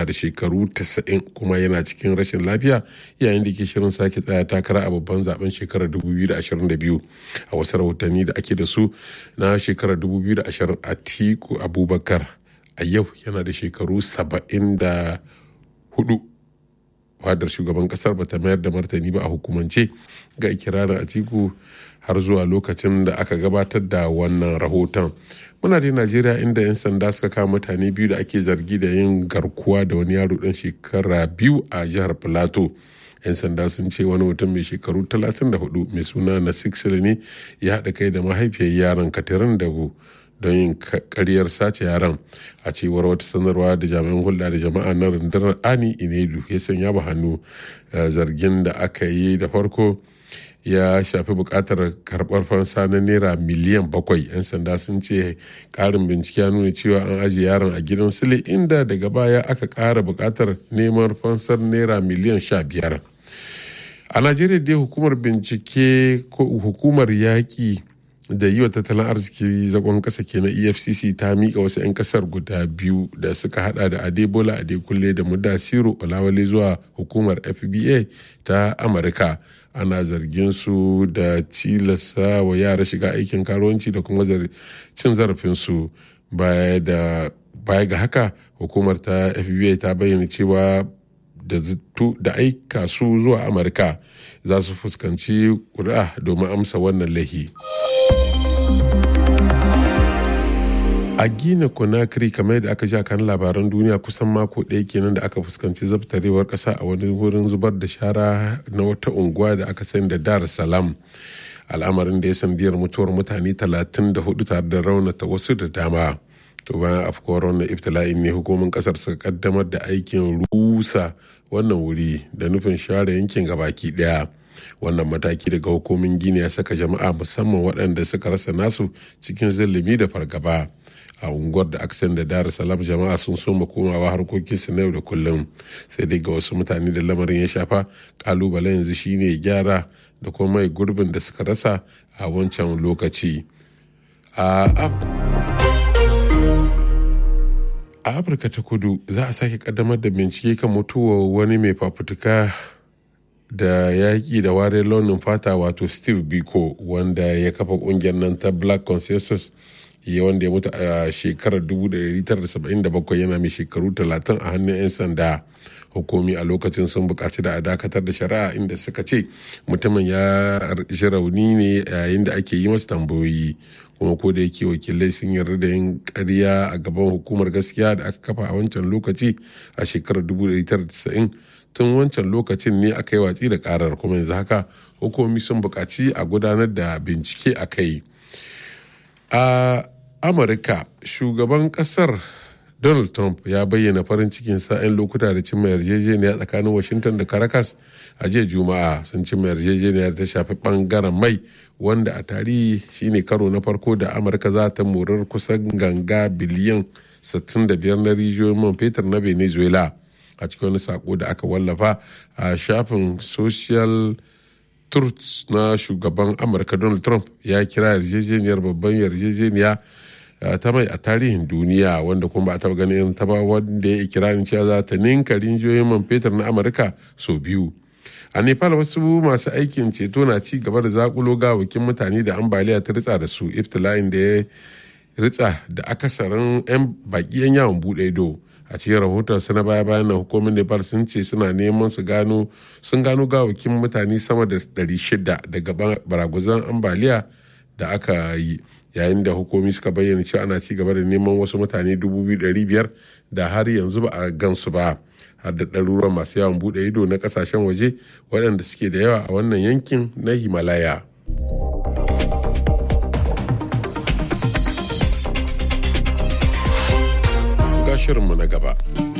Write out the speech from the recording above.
yana da shekaru 90 kuma yana cikin rashin lafiya yayin da ke shirin sake tsaya takara a babban zaben shekarar 2022 a wasu rahotanni da ake da su na shekarar 2020 a tiku abubakar a yau yana da shekaru 74 fadar shugaban kasar bata mayar da martani ba a hukumance ga ikirarin atiku har zuwa lokacin da aka gabatar da wannan rahoton muna da najeriya inda 'yan sanda suka kama mutane biyu da ake zargi da yin garkuwa da wani yaro dan shekara biyu a jihar plateau 'yan sanda sun ce wani mutum mai shekaru 34 mai suna na ne ya haɗa kai da mahaifiyar yaron katirin dago don yin karyar sace yaran a cewar wata sanarwa da jami'an hulɗa da jama'a na rundunar ani inedu ya sanya ba hannu zargin da aka yi da farko ya shafi buƙatar karɓar fansa na naira miliyan bakwai 'yan sanda sun ce ƙarin bincike ya nuna cewa an ajiye yaron a gidan sule inda daga baya aka ƙara buƙatar neman fansar naira miliyan sha biyar a najeriya dai hukumar bincike ko hukumar yaƙi da yi wa tattalin arziki zagon kasa ke na efcc ta miƙa wasu 'yan kasar guda biyu da suka hada da adebola adekunle da mudasiru olawale zuwa hukumar fba ta amurka ana zargin su da tilasta wa yara shiga aikin karuwanci da kuma cin zarafinsu baya ga haka hukumar ta fba ta bayyana cewa da aika su zuwa amurka za su fuskanci ƙuri'a domin amsa wannan lahi. a gina conakry kamar yadda aka ja kan labaran duniya kusan mako ɗaya kenan da aka fuskanci zabtarewar ƙasa a wani wurin zubar da shara na wata unguwa da aka sani da dar salam al'amarin da ya sandiyar mutuwar mutane 34 tare da raunata wasu da dama to bayan afkuwar wannan ibtila'in ne hukumin kasar suka kaddamar da aikin rusa wannan wuri da nufin share yankin gabaki daya wannan mataki daga hukumin gini ya saka jama'a musamman waɗanda suka rasa nasu cikin zillimi da fargaba a unguwar da aka da dar salam jama'a sun soma komawa harkokinsu na yau da kullum sai dai ga wasu mutane da lamarin ya shafa kalubale yanzu shine gyara da kuma mai gurbin da suka rasa a wancan lokaci a afirka ta kudu za a sake kaddamar da bincike kan mutuwar wani mai fafutuka da yaƙi da ware launin fata wato steve biko wanda ya kafa ƙungiyar nan ta black consensus ya wanda ya mutu a shekarar 1977 yana mai shekaru 30 a hannun 'yan sanda hukumi a lokacin sun buƙaci da a dakatar da shari'a inda suka ce mutumin ya ji rauni ne yayin da ake yi masa tambayoyi kuma ko da yake wakilai sun yarda da yin karya a gaban hukumar gaskiya da aka kafa a wancan lokaci a shekarar 1990 tun wancan lokacin ne aka yi watsi da karar kuma yanzu haka hukumi sun buƙaci a gudanar da bincike a kai a amurka shugaban kasar donald trump ya bayyana farin cikin sa'in lokuta da cimma yarjejeniya tsakanin washington da caracas a jiya juma'a sun cimma yarjejeniyar ta shafi bangaren mai wanda a tarihi shine karo na farko da amurka za ta morar kusan ganga biliyan 65 na rijiyoyin man fetur na venezuela a cikin wani sako da aka wallafa a shafin social truth na shugaban amurka donald trump ya kira yarjejeniyar babban yarjejeniya ta mai a tarihin duniya wanda kuma ba a taba ganin ta ba wanda ya ikirarin cewa za ta ninka rinjiyoyin man fetur na amurka sau biyu a nepal wasu masu aikin ceto na ci gaba da zakulo gawakin mutane da ambaliya ta ritsa da su iftila'in da ya ritsa da akasarin 'yan baki 'yan yawon bude ido a cikin rahoton na baya bayan na hukumin nepal sun ce suna neman su gano sun gano gawakin mutane sama da 600 daga baraguzan ambaliya da aka yi yayin da hukumi suka bayyana cewa ana ci gaba da neman wasu mutane 2,500 da har yanzu ba a gansu ba har da ɗaruruwan masu yawon buɗe ido na ƙasashen waje waɗanda suke da yawa a wannan yankin na himalaya ga shirinmu na gaba